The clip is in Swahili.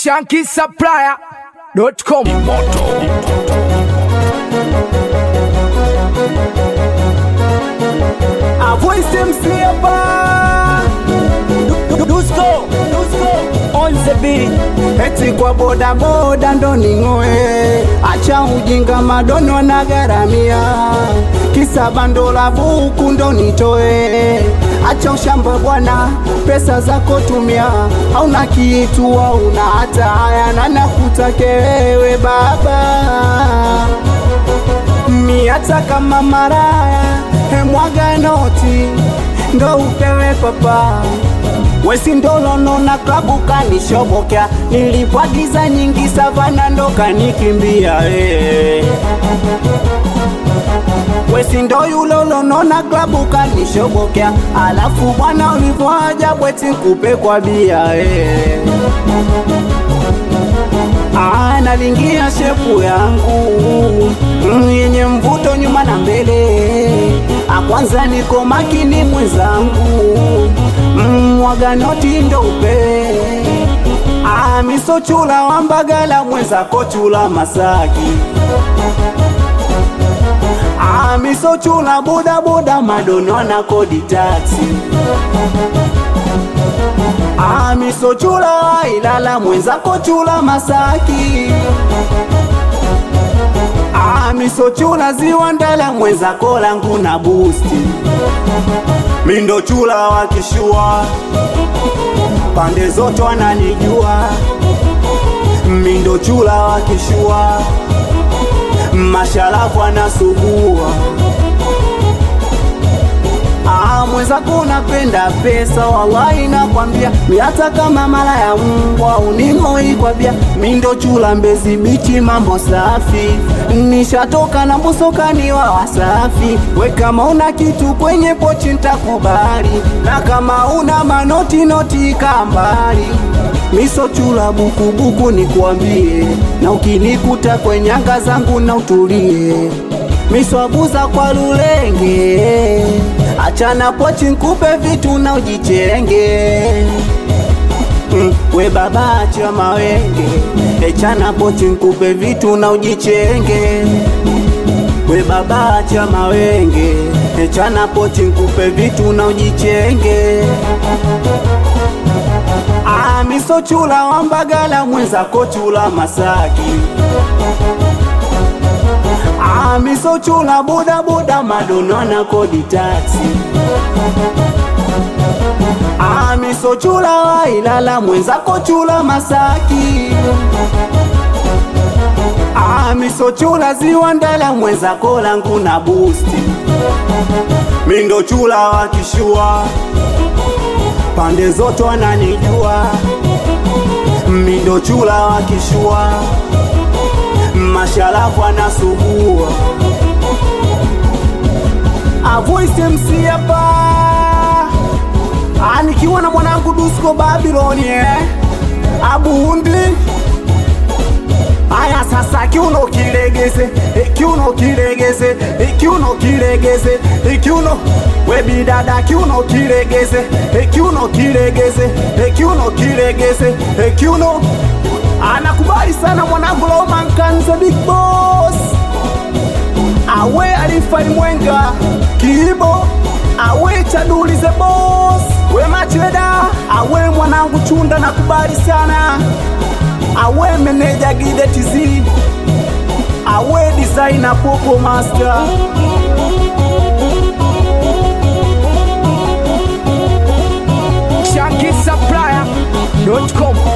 shankisupplier.com A voice MC hapa Dusko Dusko on the beat Eti kwa boda boda ndo ning'oe Acha ujinga madono na garamia Kisa bando la buku ndo nitoe Acha ushamba bwana pesa zako tumia Hauna kitu hauna hata haya na nakutake wewe baba mi hata kama maraya hemwaga noti ndo upewe papa wesi ndolono na klabu kanishobokea nilipwagiza nyingi savana ndo kanikimbia eh. wesi ndo yulolono na klabu kanishobokea alafu bwana ulivyoaja bweti nkupe kwa bia eh. Ah, nalingia shepu yangu mm, yenye mvuto nyuma na mbele. Ah, kwanza niko makini mwenzangu mm, mwaga noti ndo upe ah, miso chula wa Mbagala mwenzako chula Masaki ah, miso chula boda boda madono na kodi taxi Amiso chula Ilala mwenzako chula Masaki Amiso chula ziwa Ndala mwenzako langu na busti Mindo chula wakishua pande zote wananijua Mindo chula wakishua masharafu anasugua Ah, mwenzako unapenda pesa, wallahi nakwambia, mi hata kama mara ya mbwa uning'oi kwa bia, mi ndo chula Mbezi bichi, mambo safi, nishatoka na mbusokani wa Wasafi. We kama una kitu kwenye pochi ntakubali, na kama una manoti noti kambali miso chula bukubuku nikwambie, na ukinikuta kwenye anga zangu na utulie miswabuza kwa lulenge, achana pochi nkupe vitu na ujichenge. Mm, we baba acha mawenge, echana pochi nkupe vitu na ujichenge. We baba acha mawenge, echana pochi nkupe vitu na ujichenge. Ah, miso chula wa Mbagala mwenzako chula Masaki Amiso chula boda boda madono na kodi taxi Amiso chula wa Ilala mwenzako chula Masaki Amiso chula ziwa Ndala mwenzako langu na busti Mindo chula wa kishua pande zote wananijua Mindo chula wa kishua masharafu anasugua A voice MC hapa Ah, nikiwa na mwanangu Dusko Babylon eh Abundi Aya sasa kiuno kilegeze eh, kiuno kilegeze eh, kiuno kilegeze eh, kiuno we bidada kiuno kilegeze eh, kiuno kilegeze eh, kiuno kilegeze eh, kiuno anakubali sana mwanangu Roman Kanza Big Boss awe alifai mwenga kiibo awe chaduli the boss we macheda awe mwanangu chunda nakubali sana awe meneja gide tz awe designer popo master shankisupplier.com